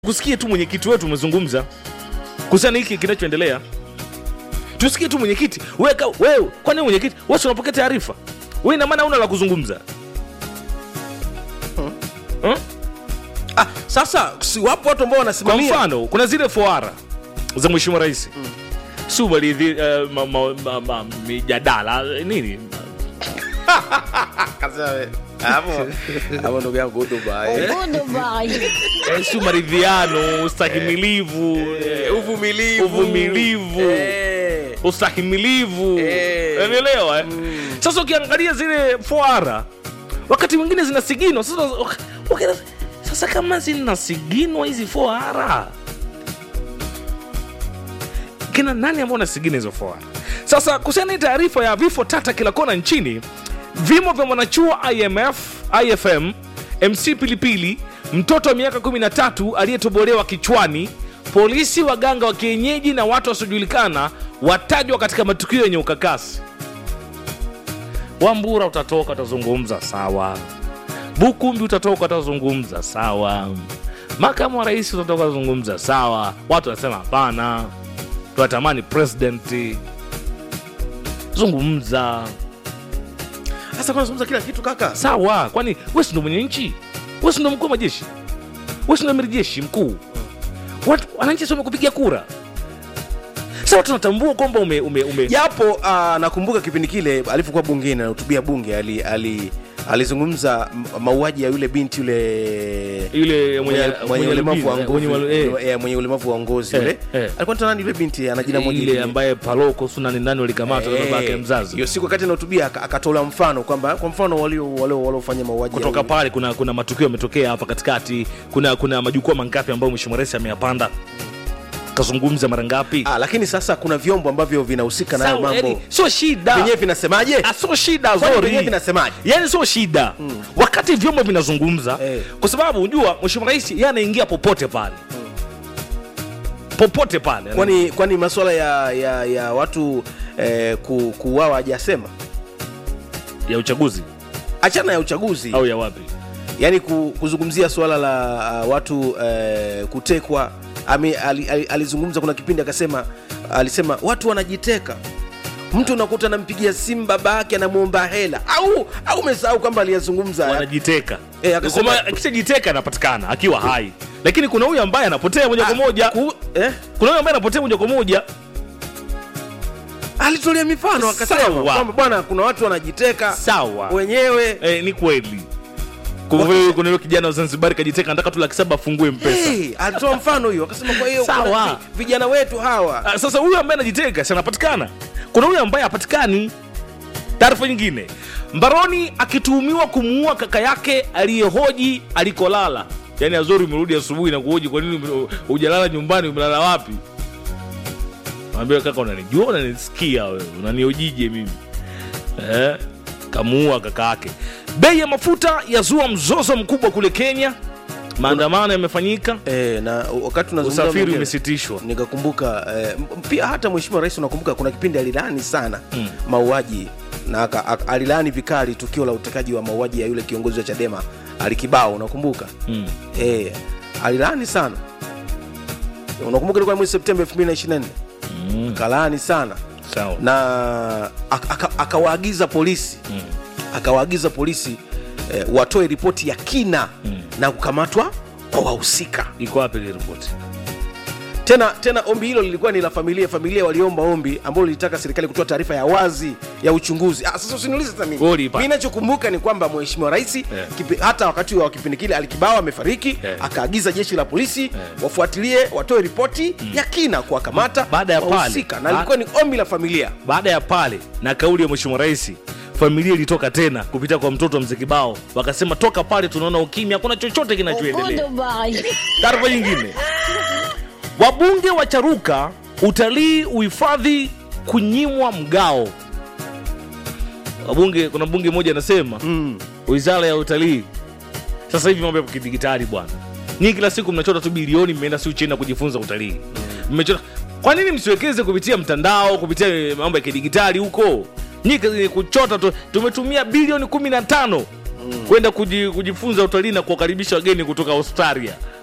kusikie tu mwenyekiti wetu umezungumza kuhusiana hiki kinachoendelea tusikie tu mwenyekiti wewe ka- wewe kwani mwenyekiti wewe si unapokea taarifa wewe ina maana una la kuzungumza hmm? ah, sasa si wapo watu ambao kwa wanasimamia mfano kuna zile foara za mheshimiwa rais si ubalidhi uh, ma, ma, ma, ma, mijadala nini hapo hapo ndugu yangu Dubai Eh, si maridhiano ustahimilivu eh, uvumilivu uvumilivu Eh. ustahimilivu Eh. unaelewa eh? sasa ukiangalia zile foara wakati mwingine zinasiginwa sasa, okay, sasa kama zinasiginwa hizi foara kina nani ambao wanasigina hizo foara sasa kuhusiana na hii taarifa ya vifo tata kila kona nchini vimo vya mwanachuo imf ifm mc pilipili mtoto wa miaka 13 aliyetobolewa kichwani polisi waganga wa kienyeji na watu wasiojulikana watajwa katika matukio yenye ukakasi wambura utatoka utazungumza sawa bukumbi utatoka utazungumza sawa makamu wa rais utatoka utazungumza sawa watu wanasema hapana tunatamani president zungumza sasa kwa nazungumza kila kitu kaka sawa kwani we si ndo mwenye nchi we si ndo mkuu wa majeshi we si ndo amiri jeshi mkuu Watu- wananchi si wamekupigia kura sawa tunatambua kwamba ume, ume, ume japo uh, nakumbuka kipindi kile alipokuwa bungeni anahutubia bunge ali, ali, alizungumza m- mauaji ya yule binti yule yule mwenye, mwenye- mwenye ulemavu wa albino, ngozi mwenye malu- eh, eh, mwenye ulemavu wa ngozi Eh, yule eh. alikuwa anaitwa nani yule binti ana jina moja ile lingine. ambaye paloko sunani nani walikamatwa na Eh, babake mzazi hiyo siku wakati anahutubia aka- akatola mfano kwamba kwa mfano walio walio waliofanya mauaji ya kutoka huyu- pale kuna kuna matukio yametokea hapa katikati kuna kuna majukwaa mangapi ambayo mheshimiwa rais ameyapanda kazungumza mara ngapi ah, lakini sasa kuna vyombo ambavyo vinahusika nayo Sawa, mambo yani, sio shida vyenyewe vinasemaje Ah, sio shida Kwani zori vyenyewe vinasemaje yani sio shida wakati vyombo vinazungumza Eh. kwa sababu unajua mheshimiwa rais yeye anaingia popote pale popote pale kwani kwani masuala ya, ya, ya watu eh, ku, kuuawa hajasema ya uchaguzi achana ya uchaguzi au ya wapi yaani ku, kuzungumzia suala la uh, watu eh, kutekwa Ame, ali, ali, alizungumza kuna kipindi akasema alisema watu wanajiteka mtu unakuta anampigia simu baba yake anamwomba hela au au umesahau kwamba aliyazungumza haya? wanajiteka Eh, akasema- Kwamba akishajiteka anapatikana akiwa hai lakini kuna huyu ambaye anapotea moja kwa moja Ku, eh? kuna huyu ambaye anapotea moja kwa moja alitolea mifano akasema Sawa. kwamba bwana kuna watu wanajiteka sawa wenyewe eh, ni kweli Kuna vile- kuna yule kijana wa zanzibari kajiteka nataka tu laki saba afungue mpesa hey, alitoa mfano hiyo akasema kwa hiyo Sawa. kuna vi- vijana wetu hawa Ah, sasa huyu ambaye anajiteka si anapatikana kuna huyu ambaye hapatikani taarifa nyingine mbaroni akituhumiwa kumuua kaka yake aliyehoji alikolala yaani azori umerudi asubuhi na kuhoji kwa nini ume- hujalala nyumbani umelala wapi ambia kaka unanijua unanisikia wewe unaniojije mimi eh? kamuua kaka yake bei ya mafuta yazua mzozo mkubwa kule kenya maandamano yamefanyika eh, na wakati tunazungumza usafiri mwenyewe, umesitishwa nikakumbuka eh, m- pia hata mheshimiwa rais unakumbuka kuna kipindi alilaani sana Mm. mauaji na aka- aka- alilaani vikali tukio la utekaji wa mauaji ya yule kiongozi wa chadema alikibao unakumbuka mm. eh, alilaani sana unakumbuka ilikuwa mwezi septemba 2024 Mm. kalaani sana sawa na ak- aka- akawaagiza polisi Mm. akawaagiza polisi eh, watoe ripoti ya kina Mm. na kukamatwa kwa wahusika iko wapi ile ripoti tena tena ombi hilo lilikuwa ni la familia familia waliomba ombi ambalo lilitaka serikali kutoa taarifa ya wazi ya uchunguzi ah, sasa usiniulize sasa mimi Wewe uliipata. mimi nachokumbuka ni kwamba mheshimiwa rais kipi, hata wakati wa kipindi kile alikibao amefariki Yeah. akaagiza jeshi la polisi wafuatilie watoe ripoti ya kina kuwakamata Baada ya pale. wahusika na Ba- lilikuwa ni ombi la familia baada ya pale na kauli ya mheshimiwa rais familia ilitoka tena kupitia kwa mtoto wa mzee kibao wakasema toka pale tunaona ukimya hakuna chochote kinachoendelea taarifa nyingine wabunge wa charuka utalii uhifadhi kunyimwa mgao wabunge kuna mbunge mmoja anasema mm. wizara ya utalii sasa hivi mambo yapo kidigitali bwana nyinyi kila siku mnachota tu bilioni mmeenda si uchina kujifunza utalii mmechota kwa nini msiwekeze kupitia mtandao kupitia eh, mambo ya kidigitali huko nyinyi kazi ni kuchota tu tumetumia bilioni kumi na tano kwenda kuji, kujifunza utalii na kuwakaribisha wageni kutoka australia